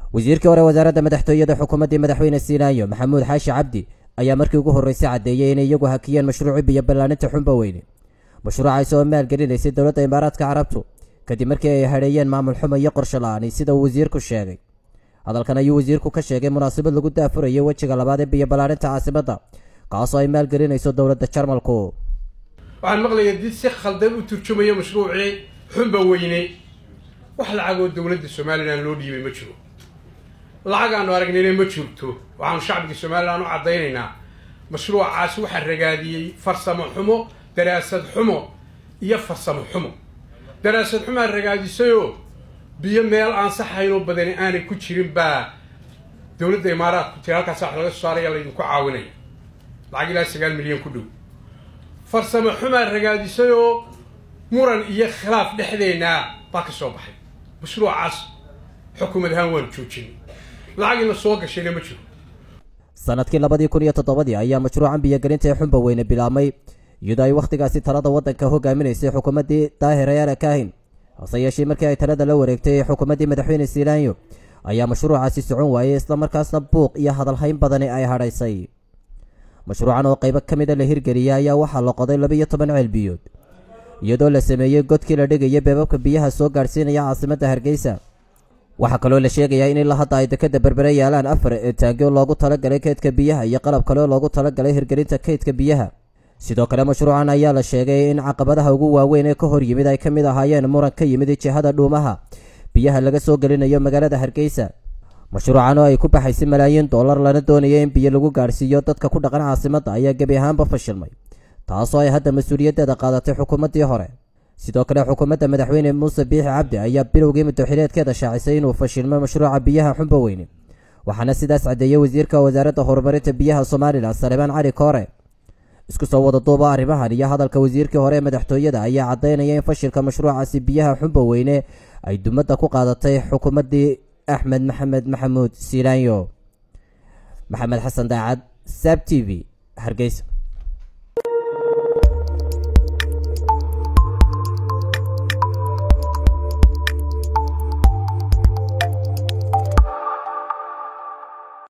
wasiirkii hore wasaaradda madaxtooyada xukuumaddii madaxweyne siinaayo maxamuud xaashi cabdi ayaa markii ugu horreysay caddeeyey inay iyagu hakiyeen mashruucii biyo ballaaninta xunba weyne mashruucaasi oo maalgelinaysay dowladda imaaraadka carabtu kadib markii ay hadheeyeen maamul xumo iyo qorsho la-aani sida uu wasiirku sheegay hadalkan ayuu wasiirku ka sheegay munaasabad lagu daafurayay wejiga labaad ee biyo ballaaninta caasimadda kaasoo ay maalgelinayso dowladda jarmalku waxaan maqlayaa did si khaldan u turjumaya mashruucii xunba weyne wax lacagoo dowladda somalilan loo dhiibay ma jiro lacag aanu aragnayna ma jirto waxaanu shacbiga somalilan u caddaynaynaa mashruucaasi waxaa ragaadiyey farsamo xumo daraasad xumo iyo farsamo xumo daraasad xumaa ragaadisayoo biyo meel aan saxaynoo badani aanay ku jirin baa dowladda imaaraadku tiri halkaas wax laga soo saaraya laydinku caawinaya lacag ilaa sagaal milyan ku dhow farsamo xumaa ragaadisayoo muran iyo khilaaf dhexdeennaa baa ka soo baxay mashruucaas xukuumad ahaan waanu joojinay lacagina soo gashayna ma jiro sanadkii labadii kun iyo toddobadii ayaa mashruucan biyogelinta ee xunba weyne bilaabmay iyadoo ay wakhtigaasi talada waddanka hogaaminaysay xukuumaddii daahir ayaana kaahin hase yeeshee markii ay talada la wareegtay xukuumaddii madaxweyne siilaanyo ayaa mashruucaasi socon waayey islamarkaasna buuq iyo hadalhayn badani ay hadhaysay mashruucan oo qaybo ka mida la hirgeliyay ayaa waxaa la qoday laba iyo toban ceelbiyood iyadoo la sameeyey godkii la dhigaya beebabka biyaha soo gaadhsiinaya caasimadda hargeysa waxaa kaloo la sheegayaa in ilaa hadda ay dekadda berbere yaalaan afar taangyo loogu talagalay kaydka biyaha iyo qalab kale oo loogu talagalay hirgelinta kaydka biyaha sidoo kale mashruucan ayaa la sheegay in caqabadaha ugu waaweyn ee ka hor yimid ay ka mid ahaayeen muran ka yimid jihada dhuumaha biyaha laga soo gelinayo magaalada hargeysa mashruucan oo ay ku baxaysay malaayiin dollar lana doonaya in biyo lagu gaadhsiiyo dadka ku dhaqan caasimadda ayaa gebi ahaanba fashilmay taasoo ay hadda mas-uuliyaddeeda qaadatay xukuumaddii hore sidoo kale xukuumadda madaxweyne muuse biixi cabdi ayaa bilowgii muddoxileedkeeda shaacisay inuu fashilmay mashruuca biyaha xunba weyne waxaana sidaas caddeeyey wasiirka wasaaradda horumarinta biyaha somalilan saleebaan cali koore isku soo wada duuba arrimahan iyo hadalka wasiirkii hore ee madaxtooyada ayaa caddaynaya in fashilka mashruucaasi biyaha xunba weyne ay dumadda ku qaadatay xukuumaddii axmed maxamed maxamuud siilaanyo maxamed xasan daacad saab t v hargeysa